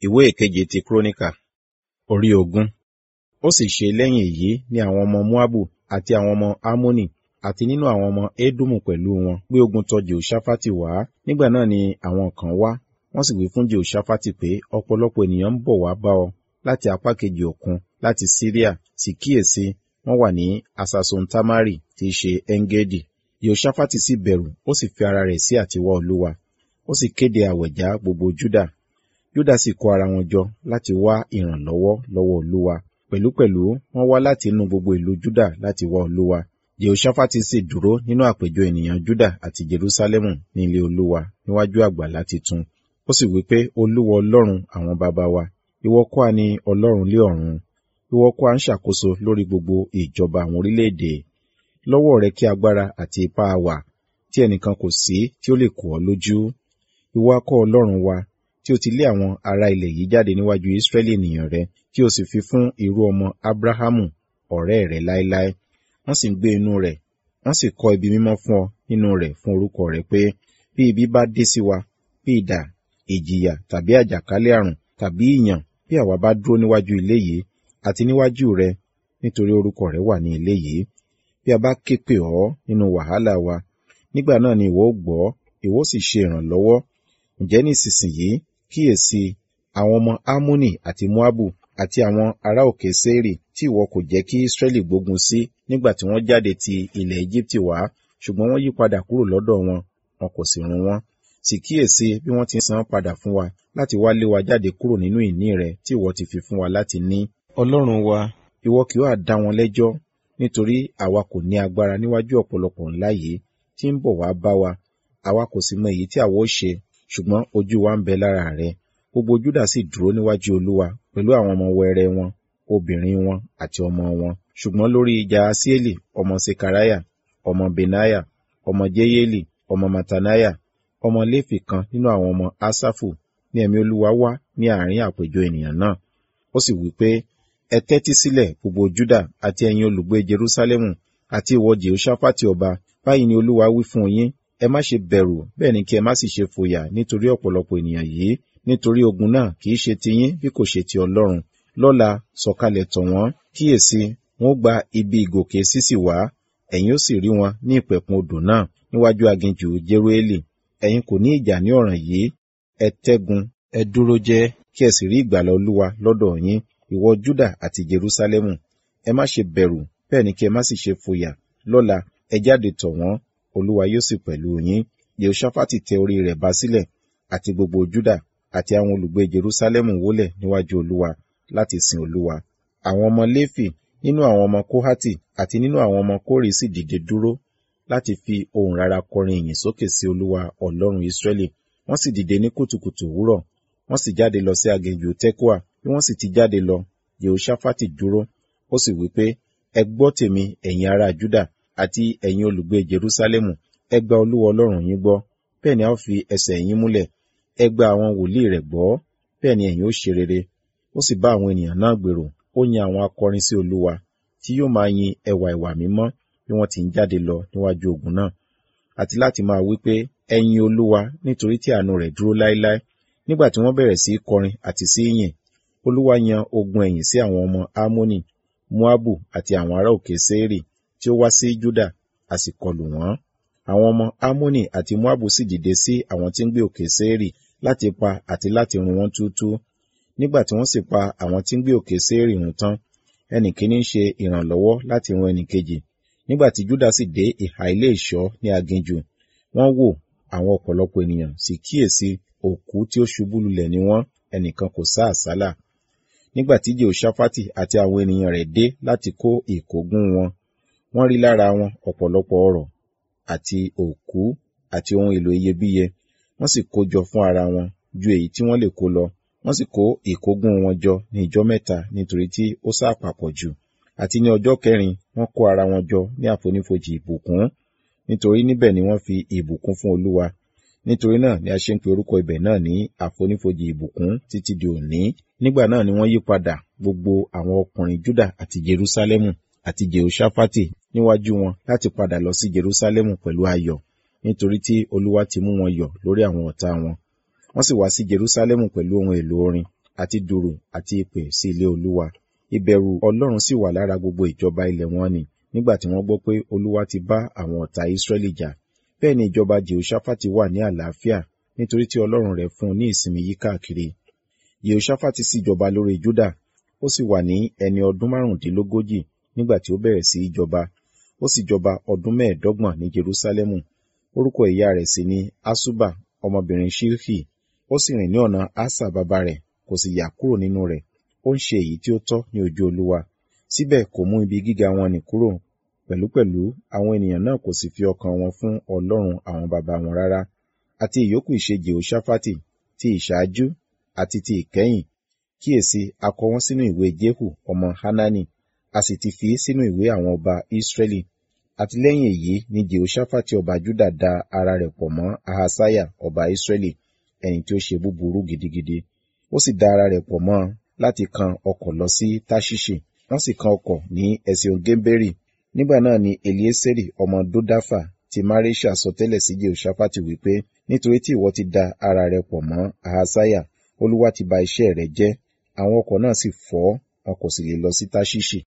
ìwé ìkeje ti kúrónìkà orí ogún ó sì ṣe lẹ́yìn èyí ni àwọn ọmọ moabu àti àwọn ọmọ ammoni àti nínú àwọn ọmọ edomu pẹ̀lú wọn gbé ogun tọ jehoṣafati wá nígbà náà ni àwọn kan wá wọ́n sì wí fún jehoṣafati pé ọ̀pọ̀lọpọ̀ ènìyàn ń bọ̀ wá bá ọ láti apá kejì òkun láti syria sì kíyèsí wọ́n wà ní asasontamari tí í ṣe engedi jehoṣafati sì bẹ̀rù ó sì fi ara rẹ̀ sí àtiwá olúwa ó sì kéde àwẹ̀já gbogbo juda juda sì kó ara wọn jọ láti wá ìrànlọ́wọ́ lọ́wọ́ olúwa pẹ̀lúpẹ̀lú wọ́n wá láti inú gbogbo ìlú juda láti wá olúwa jehoṣafati sì dúró nínú àpéjọ ènìyàn juda àti jerusalemu ní ilé olúwa níwájú àgbàlá titun ó sì wí pé olúwa ọlọ́run àwọn baba wa ìwọ kọ́ ni ọlọ́run lé ọ̀run ìwọ kọ́ à ń ṣàkóso lórí gbogbo ìjọba àwọn orílẹ̀-èdè lọ́wọ́ rẹ kí agbára àti ipá wà tí ẹnìkan kò sí tí ó lè kó ọ lójú ìwọ akọ́ ọlọ́run wa tí o ti lé àwọn ará ilẹ̀ yìí jáde níwájú Ísírẹ́lì ènìyàn rẹ tí o sì fi fún irú ọmọ Ábúráhámù ọ̀rẹ́ rẹ láéláé wọ́n sì ń gbé inú rẹ̀ wọ́n sì kọ́ ibi mímọ́ fún ọ nínú rẹ̀ fún orúkọ rẹ pé bí ibi bá dé sí wa bí idà ìjìyà tàbí àjàkálẹ̀ àrùn tàbí ìyàn bí àwa bá dúró níwájú ilé yìí àti níwájú rẹ nítorí orúkọ rẹ wà ní ilé yìí bí a bá ké pè ọ́ nínú wàhálà wa nígbà náà ni ìwọ ó gbọ́ ìwọ ó sì ṣe ìrànlọ́wọ́ ǹjẹ́ ní ìsinsìnyí kíyèsí àwọn ọmọ Ámónì àti Móábù àti àwọn ará òkè Séírì tí ìwọ kò jẹ́ kí Ísírẹ́lì gbógun sí nígbà tí wọ́n jáde ti ilẹ̀ Éjíptì wá ṣùgbọ́n wọ́n yí padà kúrò lọ́dọ̀ wọn wọn kò sì run wọ́n sì kíyèsí bí wọ́n ti san padà fún wa láti wá lé wa jáde kúrò nínú ìní rẹ tí ìwọ ti fi fún wa láti ní. Ọlọ́run wa ìwọ kì yóò dá wọn lẹ́jọ́ nítorí àwa kò ní agbára níwájú ọ̀pọ̀lọpọ̀ ńlá yìí tí ń bọ̀ wá bá wa àwa kò sì mọ èyí tí àwa ó ṣe ṣùgbọ́n ojú wa ń bẹ lára rẹ gbogbo Júdà sì dúró níwájú Olúwa pẹ̀lú àwọn ọmọ wẹrẹ wọn obìnrin wọn àti ọmọ wọn ṣùgbọ́n lórí Jaasieli ọmọ Sekaraya ọmọ Benaya ọmọ Jeyeli ọmọ Matanaya ọmọ Léfì kan nínú àwọn ọmọ Asafu ní ẹ̀mí Olúwa wá ní àárín àpéjọ ènìyàn náà ó sì wí pé ẹ tẹ́tí sílẹ̀ gbogbo Júdà àti ẹ̀yin olùgbé Jerúsálẹ́mù àti ìwọ Jehoṣafati ọba báyìí ni Olúwa wí fún yín ẹ má ṣe bẹ̀rù bẹ́ẹ̀ ni kí ẹ má sì ṣe fòyà nítorí ọ̀pọ̀lọpọ̀ ènìyàn yìí nítorí ogun náà kì í ṣe tiyín bí kò ṣe ti Ọlọ́run lọ́la sọ̀kalẹ̀ tọ̀ wọ́n kíyèsí wọn ó gba ibi ìgòkè sísì wá ẹ̀yin ó sì rí wọn ní ìpẹ̀kun odò náà níwájú aginjù Jerueli ẹ̀yin kò ní ìjà ní ọ̀ràn yìí ẹ tẹ́gun ẹ dúró jẹ́ kí ẹ sì rí ìgbàlà Olúwa lọ́dọ̀ yín ìwọ Júdà àti Jerúsálẹ́mù ẹ má ṣe bẹ̀rù bẹ́ẹ̀ ni kí ẹ má sì ṣe fòyà lọ́la ẹ jáde tọ̀ wọ́n Olúwa yóò sì pẹ̀lú yín Yehoṣafati tẹ orí rẹ̀ bá sílẹ̀ àti gbogbo Júdà àti àwọn olùgbé Jerúsálẹ́mù wólẹ̀ níwájú Olúwa láti sin Olúwa àwọn ọmọ Léfì nínú àwọn ọmọ Kóhátì àti nínú àwọn ọmọ Kórì sì dìde dúró láti fi ohùn rara kọrin ìyìn sókè sí Olúwa Ọlọ́run Ísírẹ́lì wọ́n sì dìde ní kùtùkùtù òwúrọ̀ wọ́n sì jáde lọ sí aginjù Tẹ́kùà bí wọ́n sì ti jáde lọ Yehoṣafati dúró ó sì wí pé ẹ gbọ́ tèmi ẹ̀yin ará Júdà àti ẹ̀yin olùgbé Jerúsálẹ́mù ẹ gba Olúwa Ọlọ́run yín gbọ́ bẹ́ẹ̀ ni a ó fi ẹsẹ̀ yín múlẹ̀ ẹ gba àwọn wòlíì rẹ̀ gbọ́ bẹ́ẹ̀ ni ẹ̀yin ó ṣe rere ó sì bá àwọn ènìyàn náà gbèrò ó yan àwọn akọrin sí Olúwa tí yóò máa yin ẹwà ìwà mímọ́ bí wọ́n ti ń jáde lọ níwájú ogun náà àti láti máa wí pé ẹ yin Olúwa nítorí tí àánú rẹ̀ dúró láéláé nígbà tí wọ́n bẹ̀rẹ̀ sí kọrin àti sí yìn Olúwa yan ogun ẹ̀yìn sí àwọn ọmọ Ámónì Moabu àti àwọn ará òkè Séírì tí ó wá sí Júdà a sì kọlù wọ́n àwọn ọmọ Ámónì àti Moabu sì dìde sí àwọn tí ń gbé òkè Séírì láti pa àti láti run wọ́n túútúú nígbà tí wọ́n sì pa àwọn tí ń gbé òkè Séírì run tán ẹnì kíní ń ṣe ìrànlọ́wọ́ láti run ẹnì kejì nígbà tí Júdà sì dé ìhà ilé ìṣọ́ ní aginjù wọ́n wò àwọn ọ̀pọ̀lọpọ̀ ènìyàn sì kíyèsí òkú tí ó ṣubú lulẹ̀ ni wọ́n ẹnìkan kò sá àsálà nígbà tí Jehoṣafati àti àwọn ènìyàn rẹ̀ dé láti kó ìkógun wọn wọ́n rí lára wọn ọ̀pọ̀lọpọ̀ ọrọ̀ àti òkú àti ohun èlò iyebíye wọ́n sì kó jọ fún ara wọn ju èyí tí wọ́n lè kó lọ wọ́n sì kó ìkógun wọn jọ ní ìjọ́ mẹ́ta nítorí tí ó sá papọ̀ jù àti ní ọjọ́ kẹrin wọ́n kó ara wọn jọ ní àfonífojì ìbùkún nítorí níbẹ̀ ni wọ́n fi ìbùkún fún Olúwa nítorí náà ni a ṣe ń pe orúkọ ibẹ̀ náà ní àfonífojì ìbùkún títí di òní nígbà náà ni wọ́n yí padà gbogbo àwọn ọkùnrin Júdà àti Jerúsálẹ́mù àti Jehoṣafati níwájú wọn láti padà lọ sí Jerúsálẹ́mù pẹ̀lú ayọ̀ nítorí tí Olúwa ti mú wọn yọ̀ lórí àwọn ọ̀tá wọn wọ́n sì wá sí Jerúsálẹ́mù pẹ̀lú ohun èlò orin àti dùrù àti ìpè sí ilé olúwa ìbẹ̀rù ọlọ́run sì wà lára gbogbo ìjọba ilẹ̀ wọn nì nígbà tí wọ́n gbọ́ pé olúwa ti bá àwọn ọ̀tá israẹli jà bẹ́ẹ̀ ni ìjọba jehoshaphat wà ní àlàáfíà nítorí tí ọlọ́run rẹ̀ fún un ní ìsinmi yí káàkiri jehoshaphat sì jọba lórí juda ó sì wà ní ẹni ọdún márùndínlógójì nígbà tí ó bẹ̀rẹ̀ sí í jọba ó sì jọba ọdún mẹ́ẹ̀ẹ́dọ́gbọ̀n ní jerusalemu orúkọ ìyá rẹ̀ sì ni asuba ọmọbìnrin shilhi ó sì rìn ní ọ̀nà asa bàbá rẹ̀ kò sì yà kúrò nínú rẹ̀ ó ń ṣe èyí tí ó tọ́ ní ojú olúwa síbẹ̀ kò mú ibi gíga wọn nì kúrò pẹ̀lúpẹ̀lú àwọn ènìyàn náà kò sì fi ọkàn wọn fún ọlọ́run àwọn bàbá wọn rárá àti ìyókù ìṣe jehoshaphat ti ìṣáájú àti ti ìkẹyìn kíyèsí a kọ wọn sínú ìwé jehu ọmọ hanani a sì ti fi sínú ìwé àwọn ọba israẹli àti lẹ́yìn èyí ni jehoshaphat ọba juda da ara rẹ̀ pọ̀ mọ́ ahasaya ọba israẹli ẹni tí ó ṣe búburú gidigidi ó sì da ara rẹ̀ pọ̀ mọ́ láti kan ọkọ̀ lọ sí tashishi wọ́n sì kan ọkọ̀ ní ẹ̀sìn gẹ́mbẹ́rì nígbà náà ni elieseri ọmọ dodafa ti maresha sọtẹ́lẹ̀ sí jehoshaphat wípé nítorí tí ìwọ ti da ara rẹ̀ pọ̀ mọ́ ahasaya olúwa ti ba iṣẹ́ rẹ̀ jẹ́ àwọn ọkọ̀ náà sì fọ́ wọn kò sì lè lọ sí tashishi